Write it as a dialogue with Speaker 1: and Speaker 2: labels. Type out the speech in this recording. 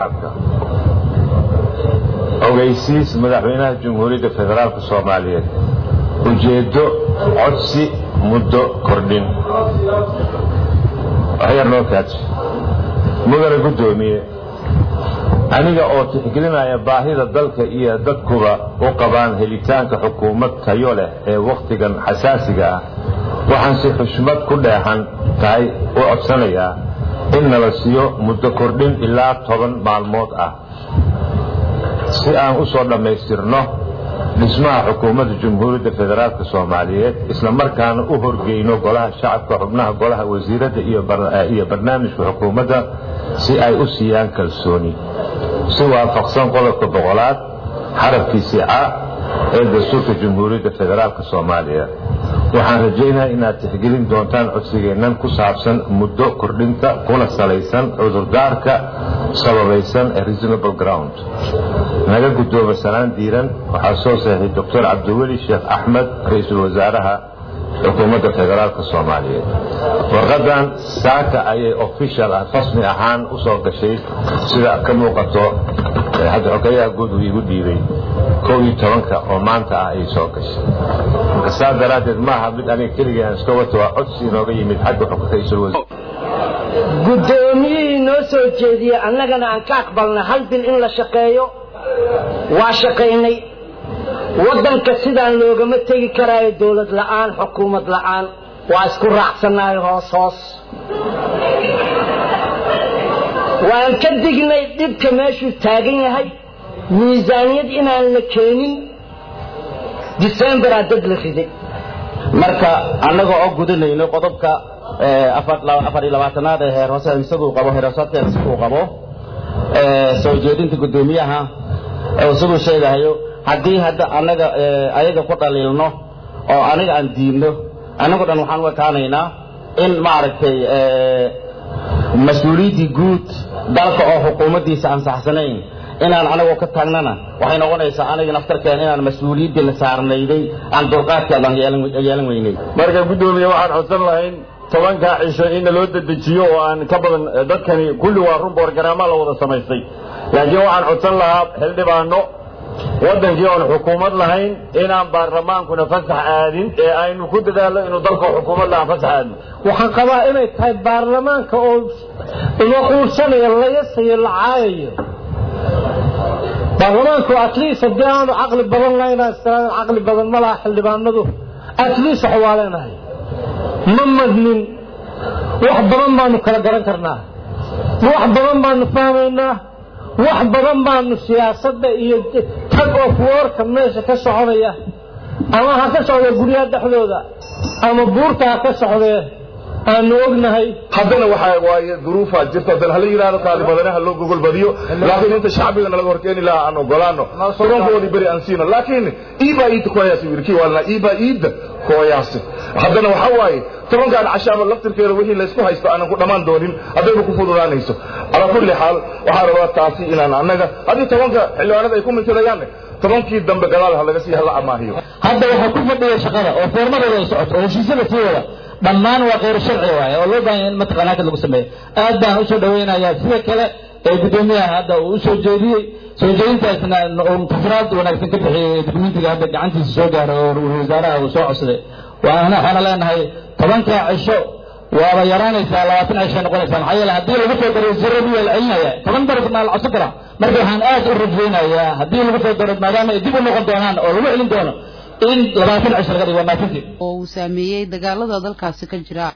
Speaker 1: ogeysiis madaxweynaha jamhuuriyadda federaalk soomaaliyeed ujeeddo codsi muddo kordhin waxyar noo kaadso mudane guddoomiye aniga oo tixgelinaya baahida dalka iyo dadkuba u qabaan helitaanka xukuumad tayo leh ee wakhtigan xasaasiga ah waxaan si xushmad ku dheexan tahay u codsanayaa in nala siiyo muddo kordhin ilaa toban maalmood ah si aan u soo dhammaystirno dhismaha xukuumadda jamhuuriyadda federaalk soomaaliyeed isla markaana u horgeyno golaha shacabka xubnaha golaha wasiiradda iyo barnaamijka xukuumadda si ay u siiyaan kalsooni si waafaqsan qodobka boqolaad xarafkiisii ca ee dastuurka jamhuuriyadda federaalk soomaaliya waxaan rajaynaha inaad tixgelin doontaan codsigeennan ku saabsan muddo kordhinta kuna salaysan cudurdaarka sababaysan ee reasonable ground naga guddoomo sanaan diiran waxaa soo saxiixay doctor cabdiweli sheekh axmed ra-iisul wasaaraha xukuumadda federaalk soomaaliyeed warqadan saaka ayay official ah rasmi ahaan u soo gashay sida ka muuqato hadda xogeyaha guud uu igu dhiibay kow iyo tobanka oo maanta ah ayay soo gashay marka saa daraaddeed maaha mid aniga keligii aan iska wato waa codsi inooga yimid xagga ra-iisul wasaar
Speaker 2: guddoomiyihii noo soo jeediyey annagana aan ka aqbalnay hal bil in la shaqeeyo waa shaqaynay waddanka sidaan loogama tegi karaayo dowlad la'aan xukuumad la'aan waa isku raacsannahay hoos hoos waan ka dignay dhibka meeshuu taagan yahay miisaaniyad inaan la keenin decemberaa dad la riday
Speaker 3: marka annaga oo gudanayno qodobka afar iyo labaatanaad ee heer hoose isaguu qabo heerhoosaadkeeda siduu qabo soo jeedinta guddoomiyaha isaguu sheegahayo haddii hadda annaga ayaga ku dhaliilno oo aniga aan diidno annago dhan waxaan u ekaanaynaa in maaragtay mas-uuliyaddii guud dalka oo xukuumaddiisa ansaxsanayn inaan anagoo ka taagnana waxay noqonaysaa aniga naftarkeen inaan mas-uuliyaddii saarnayday aan dulqaadkeedan yeelan weynay
Speaker 4: marka guddoomiye waxaan codsan lahayn tobankaa cisho inna loo dedejiyo oo aan ka badan dadkani kulli waa run boorgaraamaa la wada samaystay laakiin waxaan codsan lahaa xildhibaano waddankii oon xukuumad lahayn inaan baarlamaankuna fasax aadin ee aynu ku dadaalno inuu dalka xukuumad lahaan fasax aadno
Speaker 2: waxaan qabaa inay tahay baarlamaanka oo la quursanayo layasayo la caayayo baarlamaanku atleast haddii aanu caqli badan lahayn caqli badan ma laha xildhibaanadu atleast wax waa leenahay ma madnin wax badan baanu kala garan karnaa wax badan baanu fahmaynaa wax badan baanu siyaasadda iyo tag of warka meesha ka soconaya ama ha ka socda guryaha dhexdooda ama buurta ha ka socdee aanu ognahay
Speaker 4: haddana waxaa waaye duruufaa jirta haddana hala yidhahdo kaali badanaha loo gogol badiyo laakiin inta shacbigana laga horkeeni lahaa aan ogolaano soronkoodii beri aan siino laakiin iibaa iidda kooyaasi wirkii waalna iibaa iidda kooyaasi haddana waxaa waaye tobankaan cashaaba laftirkeeda wixii laysku haysto aanan ku dhammaan doonin haddayba ku fududaanayso calaa kulli xaal waxaa rabaa taasi inaan annaga haddii tobanka xildhibaanada ay ku mintidayaan tobankii dambe gadaal ha laga sii hala amaahiyo
Speaker 3: hadda waxaa ku fadhiya shaqada oo foormadooda ay socoto oo heshiisyada sii wada dhammaan waa khayr sharci waaye oo loo baahan in mataqaana hadda lagu sameeyo aad baan usoo dhawaynayaa sida kale ee guddoomiyaha hadda uu usoo jeediyey soo jeedintaasna fasraad wanaagsan ka bixiyey dukumentiga hadda gacantiisa soo gaaray oo wasaaraha uu soo codsaday waana waxaana leenahay tobankaa cisho waaba yaraanaysaa labaatan cishay noqonaysaa maxaa yeele haddii lagu soo daro ziradu waa la celinaya toban daraf maa la codsan karaa marka waxaan aad u rajaynayaa haddii lagu soo daro maadaama ay dib u noqon doonaan oo lagu celin doono in labaatan cisho laga dhigo maafintii
Speaker 5: oo uu saameeyey dagaalada dalkaasi ka jira